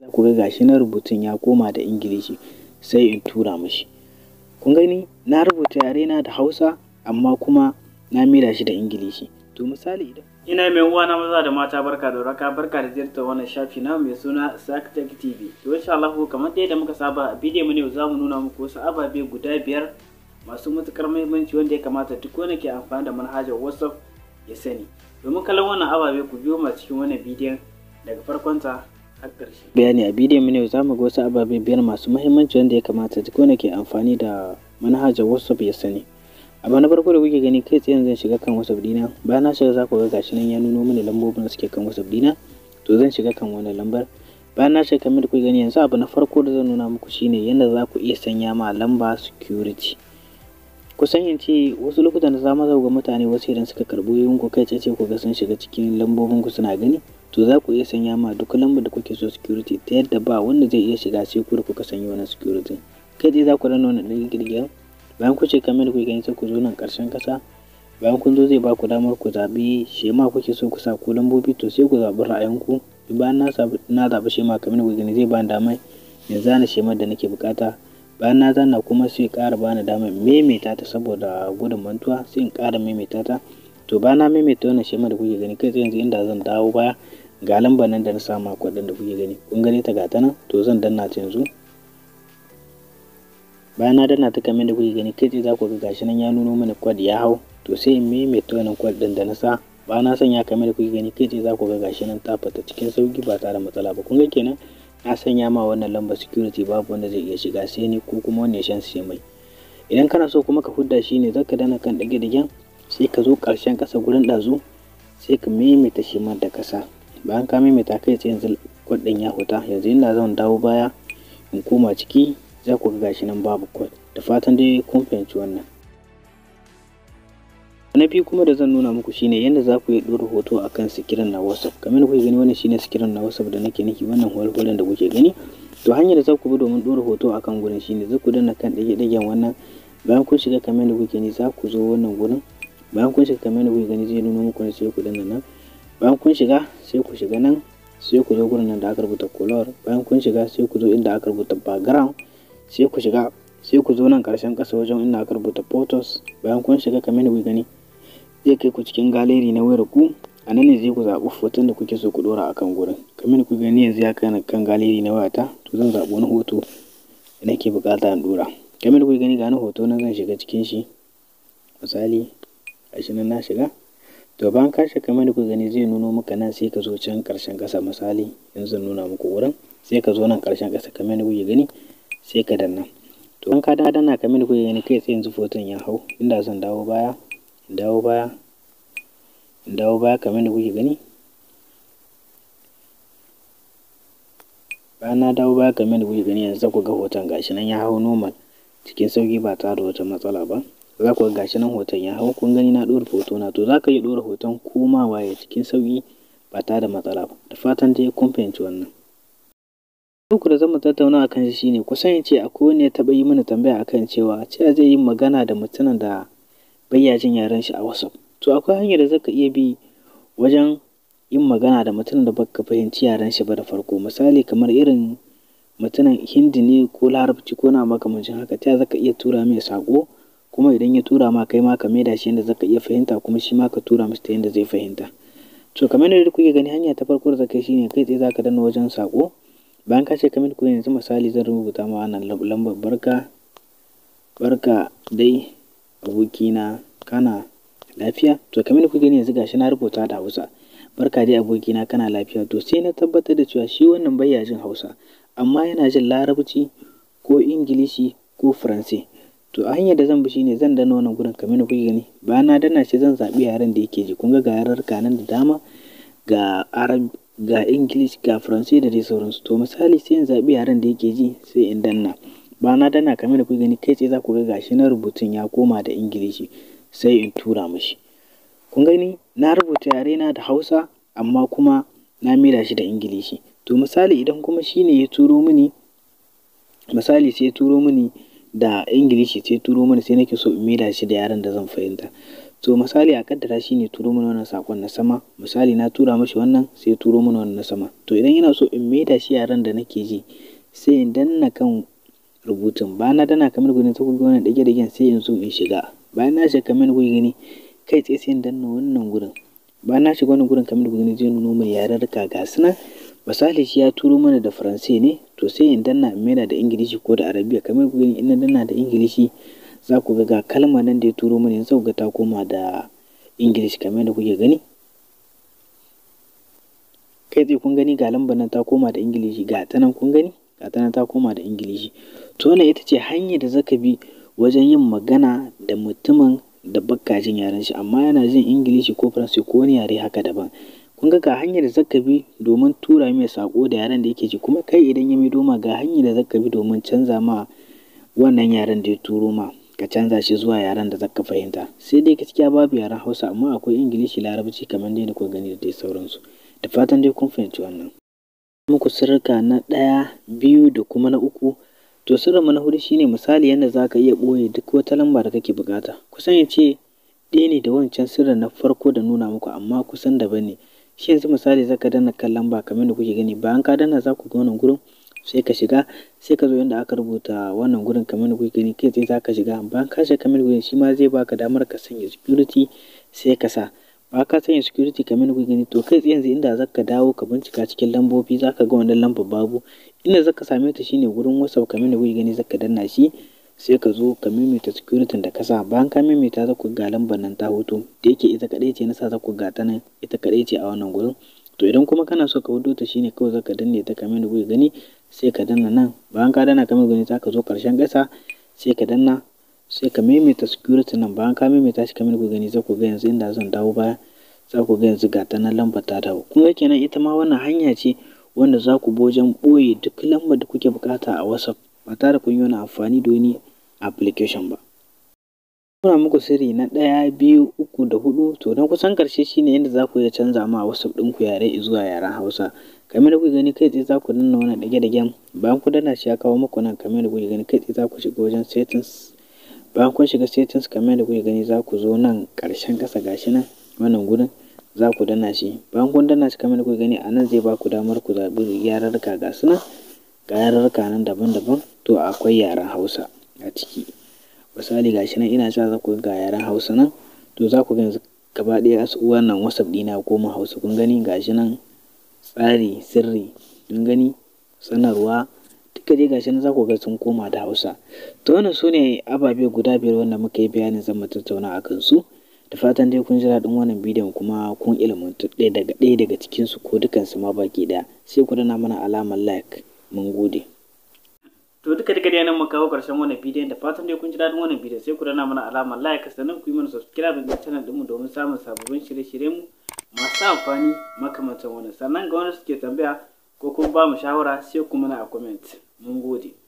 za ku ga gashi na rubutun ya koma da ingilishi sai in tura mishi kun gani na rubuta yare na da hausa amma kuma na mira shi da ingilishi to misali idan ina mai uwa na maza da mata barka da raka barka da ziyartar wannan shafi na mai suna Saktek TV to insha Allah kamar dai da muka saba a bidiyon mu ne za mu nuna muku wasu ababe guda biyar masu matukar muhimmanci wanda ya kamata duk wanda ke amfani da manhajar WhatsApp ya sani domin kallon wannan ababe ku biyo ma cikin wannan bidiyon daga farkon ta har ƙarshe bayani a bidiyon mu ne za mu ga wasu ababe biyar masu muhimmanci wanda ya kamata duk wanda ke amfani da manhajar WhatsApp ya sani abu na farko da kuke gani kai tsaye zan shiga kan whatsapp dina bayan na shiga za ku ga gashi nan ya nuno mini lambobin da suke kan whatsapp dina to zan shiga kan wannan lambar bayan na shiga kamar da kuke gani yanzu abu na farko da zan nuna muku shine yadda za ku iya sanya ma lamba security kusan in ce wasu lokutan da za mu ga mutane wasu idan suka karɓo yayin ku kai tsaye ku ga sun shiga cikin lambobin ku suna gani to za ku iya sanya ma duk lambar da kuke so security ta yadda ba wanda zai iya shiga sai ku da kuka sanya wannan security kai tsaye za ku danna wannan ɗin girgiyar bayan ku ce kamar da kuke gani sai ku zo nan ƙarshen ƙasa bayan kun zo zai ba ku damar ku zaɓi shema kuke so ku sa ko lambobi to sai ku zaɓi ra'ayinku bayan na na zaɓi shema kamar da kuke gani zai ba ni damar in zana shemar da nake buƙata bayan na zana kuma sai ƙara ba ni damar maimaita ta saboda gudun mantuwa sai in ƙara maimaita ta to bayan na maimaita wannan shemar da kuke gani kai tsaye yanzu inda zan dawo baya ga lambar nan da na sama kwaɗin da kuke gani kun gani ta gata nan to zan danna ta yanzu bayan na danna ta kamar da kuke gani kai tsaye za ku ga gashi nan ya nuno mana kwad ya hau to sai in maimaita wannan kwad din da na sa ba na sanya kamar da kuke gani kai tsaye za ku ga gashi nan ta fita cikin sauki ba tare da matsala ba kun ga kenan na sanya ma wannan lambar security babu wanda zai iya shiga sai ni ko kuma wanda ya shan sai mai idan kana so kuma ka hudda shi ne zaka dana kan dage dagen sai ka zo karshen kasa gurin ɗazu sai ka maimaita shi ma da kasa bayan ka maimaita kai tsaye yanzu kwad din ya huta yanzu ina zan dawo baya in koma ciki za ku ga gashi nan babu kwad da fatan dai kun fahimci wannan na biyu kuma da zan nuna muku shine yadda za ku yi ɗora hoto a kan sikirin na whatsapp kamar da kuke gani wannan shine sikirin na whatsapp da nake niki wannan hulhulan da kuke gani to hanyar da za ku bi domin ɗora hoto a kan gurin shine za ku danna kan ɗage ɗagen wannan bayan kun shiga kamar da kuke gani za ku zo wannan gurin bayan kun shiga kamar da kuke gani zai nuna muku ne sai ku danna nan bayan kun shiga sai ku shiga nan sai ku zo gurin nan da aka rubuta color bayan kun shiga sai ku zo inda aka rubuta background sai ku shiga sai ku zo nan ƙarshen ƙasa wajen inda aka rubuta photos bayan kun shiga kamar da kuke gani zai kai ku cikin galeri na wayar ku a nan ne zai ku zaɓi hoton da kuke so ku ɗora a kan gurin kamar da kuke gani yanzu ya kai kan galeri na wayata to zan zaɓi wani hoto da nake buƙata in ɗora kamar da kuke gani ga wani hoto nan zan shiga cikin shi misali gashi nan na shiga to bayan ka shiga kamar da kuke gani zai nuno maka nan sai ka zo can ƙarshen ƙasa misali yanzu zan nuna muku wurin sai ka zo nan ƙarshen ƙasa kamar da kuke gani sai ka danna to an ka danna kamar da kuke gani kai tsaye yanzu hoton ya hau inda zan dawo baya in dawo baya in dawo baya kamar da kuke gani bayan na dawo baya kamar da kuke gani yanzu ku ga hoton gashi nan ya hau normal cikin sauki ba tare da wata matsala ba za ku ga gashi nan hoton ya hau kun gani na ɗora hoto na to za ka iya ɗora hoton koma waye cikin sauki ba tare da matsala ba da fatan dai kun fahimci wannan uku da zamu tattauna akan shi shine kusan ce akwai wani ya taɓa yi mana tambaya akan cewa cewa zai yi magana da mutumin da bayya jin yaren shi a WhatsApp. To akwai hanyar da zaka iya bi wajen yin magana da mutumin da baka fahimci yaren shi ba da farko. Misali kamar irin mutumin Hindi ne ko Larabci ko na makamancin haka ta zaka iya tura mai sako kuma idan ya tura ma kai ma ka maida shi yadda zaka iya fahimta kuma shi ma ka tura masa ta yadda zai fahimta. To kamar yadda kuke gani hanya ta farko da zaka yi shine kai tsaye zaka danna wajen sako bayan ka ce kamar ku yanzu misali zan rubuta ma wannan lambar barka barka dai abokina kana lafiya to kamar kuke gani yanzu gashi na rubuta da Hausa barka dai abokina kana lafiya to sai na tabbatar da cewa shi wannan baya jin Hausa amma yana jin Larabci ko Ingilishi ko Faransa to a hanyar da zan bi shine zan danna wannan gurin kamar kuke gani bayan na danna shi zan zaɓi yaren da yake ji kun ga ga yarurruka nan da dama ga Arab ga English ga Faransa da dai sauransu to misali sai in zaɓi yaren da yake ji sai in danna ba na dana kamar da kuke gani kai tsaye za ku ga gashi na rubutun ya koma da ingilishi sai in tura mishi kun gani na rubuta yare na da hausa amma kuma na mira shi da ingilishi to misali idan kuma shine ya turo mini misali sai ya turo mini da ingilishi sai turo mini sai nake so in mira shi da yaren da zan fahimta to misali a kaddara shi ne turo mana wannan sakon na sama misali na tura mashi wannan sai turo mana wannan na sama to idan yana so in maida shi yaren da nake ji sai in danna kan rubutun bayan na danna kamar gudun ta kuga wannan dage dagen sai in zo in shiga bayan na shiga kamar gudun gani kai tsaye sai in danna wannan gurin bayan na shiga wannan gurin kamar gudun zai nuno mai yararruka ga su nan misali shi ya turo mana da faransai ne to sai in danna in maida da ingilishi ko da arabiya kamar gudun in na danna da ingilishi za ku ga ga kalma nan da ya turo mana yanzu ga ta koma da ingilishi kamar da kuke gani kai tsaye kun gani ga lambar nan ta koma da ingilishi ga ta nan kun gani ga ta nan ta koma da ingilishi to wannan ita ce hanyar da zaka bi wajen yin magana da mutumin da bakka jin yaren shi amma yana jin ingilishi ko faransanci ko wani yare haka daban kun ga ga hanyar da zaka bi domin tura mai sako da yaren da yake ji kuma kai idan ya maido ma ga hanyar da zaka bi domin canza ma wannan yaren da ya turo ma ka canza shi zuwa yaren da zaka fahimta sai dai gaskiya babu yaren hausa amma akwai ingilishi larabci kamar dai da kuka gani da dai sauransu da fatan dai kun fahimci wannan muku sirrika na ɗaya biyu da kuma na uku to sirrinmu na hudu shine misali yadda za ka iya ɓoye duk wata lamba da kake bukata kusan ya ce ɗaya ne da wancan sirrin na farko da nuna muku amma kusan daban ne shi yanzu misali zaka danna kan lamba kamar da kuke gani bayan ka danna za ku ga wannan gurin sai ka shiga sai ka zo inda aka rubuta wannan gurin kamar da kuke gani kai tsaye za ka shiga bayan ka shiga kamar gurin shi ma zai baka damar ka sanya security sai ka sa ba ka sanya security kamar da kuke gani to kai tsaye yanzu inda zaka dawo ka bincika cikin lambobi zaka ga wannan lambar babu inda zaka same ta shine gurin whatsapp kamar da kuke gani zaka danna shi sai ka zo ka maimaita security da ka sa bayan ka maimaita za ku ga lambar nan ta hoto da yake ita kadai ce na sa za ku ga ta nan ita kadai ce a wannan gurin to idan kuma kana so ka wudo ta shine kawai zaka danne ta kamar da kuke gani sai ka danna nan bayan ka danna kamar gani zaka zo karshen gasa sai ka danna sai ka maimaita security nan bayan ka maimaita shi kamar da kuke gani za ku ga yanzu inda zan dawo baya za ku ga yanzu ga ta nan lambar ta dawo kun ga kenan ita ma wannan hanya ce wanda za ku bi wajen ɓoye duk lambar da kuke bukata a whatsapp ba tare kun yi wani amfani da wani application ba Muna muku sirri na ɗaya, biyu, uku da hudu to don kusan ƙarshe shine yadda za ku iya canza ma WhatsApp ɗinku yare zuwa yaren Hausa. Kamar da kuke gani kai tsaye za ku danna wannan ɗage-ɗagen bayan ku danna shi ya kawo muku nan kamar da kuke gani kai tsaye za ku shiga wajen settings bayan kun shiga settings kamar da kuke gani za ku zo nan ƙarshen ƙasa gashi nan wannan gurin za ku danna shi bayan kun danna shi kamar da kuke gani a nan zai ba ku damar ku zaɓi yararruka ga su nan ga yararruka nan daban-daban to akwai yaren Hausa a ciki. misali gashi nan ina sa za ku ga yaren hausa nan to za ku ga yanzu gaba ɗaya wannan whatsapp ɗina ya koma hausa kun gani gashi nan tsari sirri kun gani sanarwa duka dai gashi nan za ku ga sun koma da hausa to wannan su ne ababe guda biyar wanda muka yi bayanin zan mu tattauna a kansu da fatan dai kun ji daɗin wannan bidiyon kuma kun ilmantu ɗaya daga ɗaya daga cikinsu ko dukansu ma baki ɗaya sai ku dana mana alamar like mun gode to duka duka dai nan mu kawo karshen wannan bidiyon da fatan dai kun ji daɗin wannan bidiyon sai ku dana mana alamar like sannan ku yi mana subscribe ga channel ɗinmu domin samun sababbin shirye-shiryen mu masu amfani makamantan wannan sannan ga wanda suke tambaya ko kuma ba mu shawara sai ku mana a comment mun gode